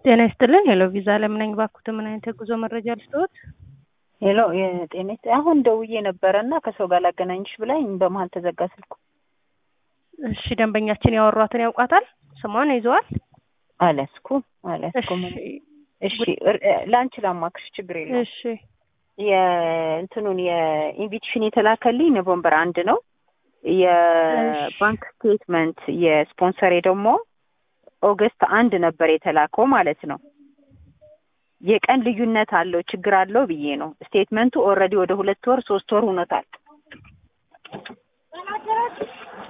ጤና ይስጥልን። ሄሎ ቪዛ ለምን ነኝ ባኩት፣ ምን አይነት የጉዞ መረጃ ልስጥዎት? ሄሎ የጤና ይስጥ- አሁን ደውዬ ነበረ እና ከሰው ጋር ላገናኝሽ ብላኝ በመሀል ተዘጋ ስልኩ። እሺ ደንበኛችን ያወሯትን ያውቃታል? ስሟን ይዘዋል? አልያዝኩም አልያዝኩም። እሺ እሺ እር- ለአንቺ ላማክርሽ ችግር የለውም። እሺ የእንትኑን የኢንቪቴሽን የተላከልኝ ኖቨምበር አንድ ነው። የባንክ ስቴትመንት የስፖንሰሬ ደግሞ ኦገስት አንድ ነበር የተላከው ማለት ነው። የቀን ልዩነት አለው ችግር አለው ብዬ ነው። ስቴትመንቱ ኦልሬዲ ወደ ሁለት ወር ሶስት ወር ሆኖታል።